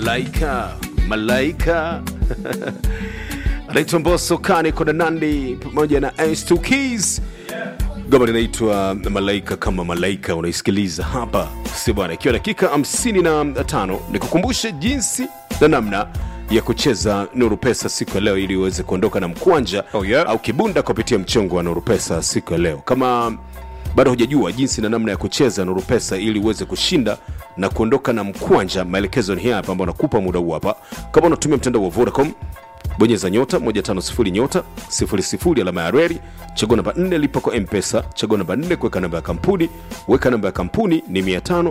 malaika malaika anaitwa Mbosso Kane Kona Nandi pamoja na S2 Keys. Goma linaitwa Malaika kama Malaika, unaisikiliza hapa si bwana, ikiwa dakika 55 nikukumbushe jinsi na namna ya kucheza Nuru Pesa siku ya leo ili uweze kuondoka na mkwanja Oh, yeah. au kibunda kupitia mchongo wa Nuru Pesa siku ya leo. Kama bado hujajua jinsi na namna ya kucheza Nuru Pesa ili uweze kushinda na kuondoka na mkwanja, maelekezo ni haya hapa ambayo nakupa muda huu hapa. Kama unatumia mtandao wa Vodacom bonyeza nyota 150 nyota 00 alama ya reli chagua namba 4 lipa kwa mpesa chagua namba 4 kuweka namba ya kampuni weka namba ya kampuni ni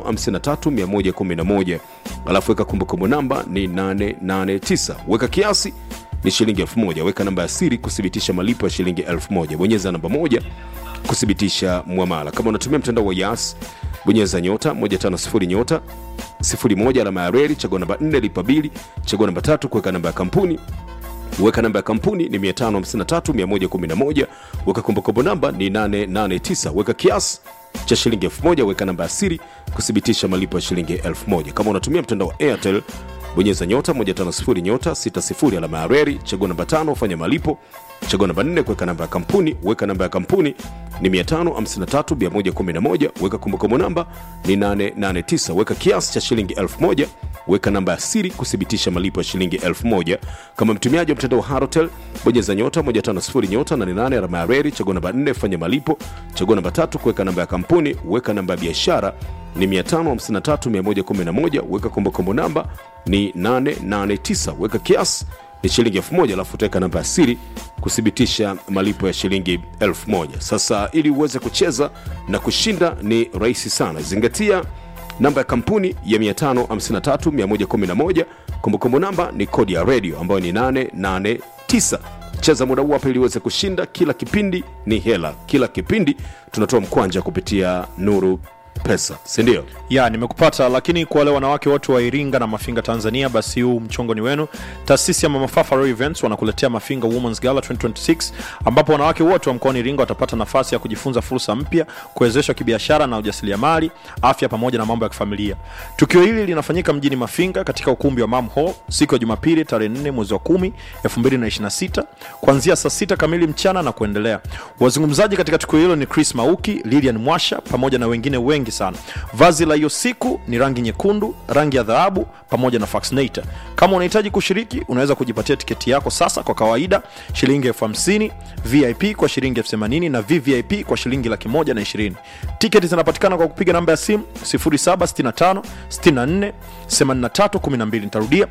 553111 alafu weka kumbukumbu namba ni 889 weka kiasi ni shilingi 1000 weka namba ya siri kuthibitisha malipo ya shilingi 1000 bonyeza namba moja kuthibitisha mwamala kama unatumia mtandao wa yas bonyeza nyota 150 nyota 01 alama ya reli chagua namba 4 lipa bili chagua namba tatu kuweka namba ya kampuni weka namba ya kampuni ni 553111 weka kumbukumbu namba ni 889 weka kiasi cha shilingi 1000 weka namba ya siri kuthibitisha malipo ya shilingi 1000 kama unatumia mtandao wa airtel bonyeza nyota 150 nyota 60 alama ya reli chagua namba 5 fanya malipo chagua namba 4 kuweka namba ya kampuni weka namba ya kampuni ni 553111 weka kumbukumbu namba ni 889 weka kiasi cha shilingi 1000 weka namba ya siri kuthibitisha malipo ya shilingi 1000 kama mtumiaji wa mtandao wa harotel bonyeza nyota 150 nyota 88 alama ya reli chagua namba 4 fanya malipo chagua namba tatu kuweka namba ya kampuni weka namba ya biashara ni 553111 weka kumbukumbu namba ni 889 weka kiasi ni shilingi 1000 alafu utaweka namba ya siri kuthibitisha malipo ya shilingi 1000 sasa ili uweze kucheza na kushinda ni rahisi sana zingatia namba ya kampuni ya 553111 kumbukumbu namba ni kodi ya redio ambayo ni 889 cheza muda huu hapa ili uweze kushinda kila kipindi ni hela kila kipindi tunatoa mkwanja kupitia nuru pesa sindio ya nimekupata lakini kwa wale wanawake wote wa iringa na mafinga tanzania basi huu mchongo ni wenu taasisi ya mamafafa Royal events wanakuletea mafinga womens gala 2026 ambapo wanawake wote wa mkoani iringa watapata nafasi ya kujifunza fursa mpya kuwezeshwa kibiashara na ujasiriamali afya pamoja na mambo ya kifamilia tukio hili linafanyika mjini mafinga katika ukumbi wa mam hall siku ya jumapili tarehe 4 mwezi wa 10 2026 kuanzia saa 6 kamili mchana na kuendelea wazungumzaji katika tukio hilo ni chris mauki lilian mwasha pamoja na wengine wengi sana vazi la hiyo siku ni rangi nyekundu rangi ya dhahabu pamoja na faxinator kama unahitaji kushiriki unaweza kujipatia tiketi yako sasa kwa kawaida shilingi elfu hamsini vip kwa shilingi elfu themanini na vvip kwa shilingi laki moja na ishirini tiketi zinapatikana kwa kupiga namba ya simu 0765 64 83 12 nitarudia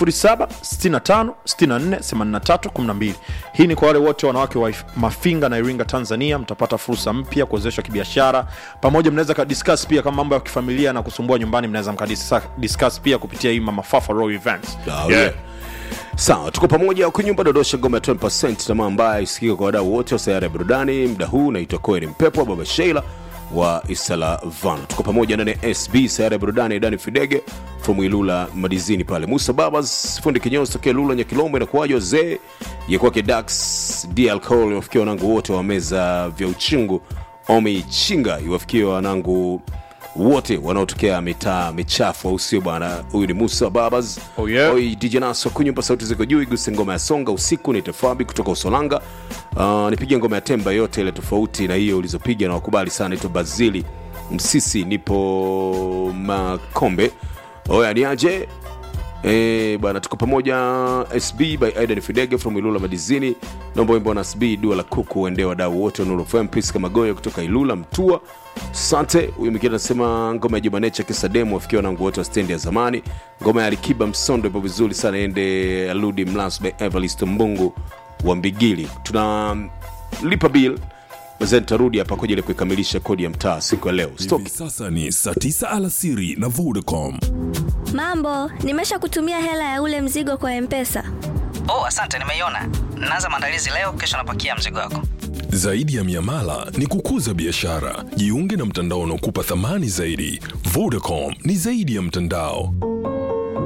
0765 64 83 12 hii ni kwa wale wote wanawake wa mafinga na iringa tanzania mtapata fursa mpya kuwezeshwa kibiashara pamoja mnaweza kadiscuss pia kama mambo ya kifamilia na kusumbua nyumbani mnaweza mkadiscuss pia kupitia hii mamafafa Royal events Oh, yeah. sawa tuko pamoja kwenye nyumba dodosha ngoma ya 20 tamaa ambaye isikika kwa wadau wote wa sayari ya burudani mda huu naitwa koeni mpepo baba sheila wa isala vano tuko pamoja ndani ya sb sayari ya burudani dani fidege from ilula madizini pale musa babas fundi kinyozi tokea lula nyakilombo inakuwaja wazee ya kwake dax d alcohol iwafikia wanangu wote wa meza vya uchungu omi chinga iwafikia wanangu wote wanaotokea mitaa michafu au sio bwana huyu ni musa babas Oh, yeah. Oi, dj naso kunyumba sauti ziko juu iguse ngoma ya songa usiku ni tefabi kutoka usolanga uh, nipige ngoma ya temba yote ile tofauti na hiyo ulizopiga na wakubali sana naitwa bazili msisi nipo makombe oya niaje Eh, bwana tuko pamoja sb by aidan fidege from ilula madizini naomba wimbo na sb dua la kuku uende wadau wote wa Nuru FM Priska magoyo kutoka ilula mtua sante huyu mwingine anasema ngoma ya jumanecha kisademu wafikia wanangu wote wa stendi ya zamani ngoma ya alikiba msondo ipo vizuri sana ende aludi mlas by evarist mbungu wa mbigili tunalipa bill then tarudi hapa kwa ajili ya kuikamilisha kodi ya mtaa siku ya leo Stoki. hivi sasa ni saa 9 alasiri na vodacom Mambo, nimesha kutumia hela ya ule mzigo kwa Mpesa. oh asante nimeiona naanza maandalizi leo kesho napakia mzigo wako zaidi ya miamala ni kukuza biashara jiunge na mtandao unaokupa thamani zaidi vodacom ni zaidi ya mtandao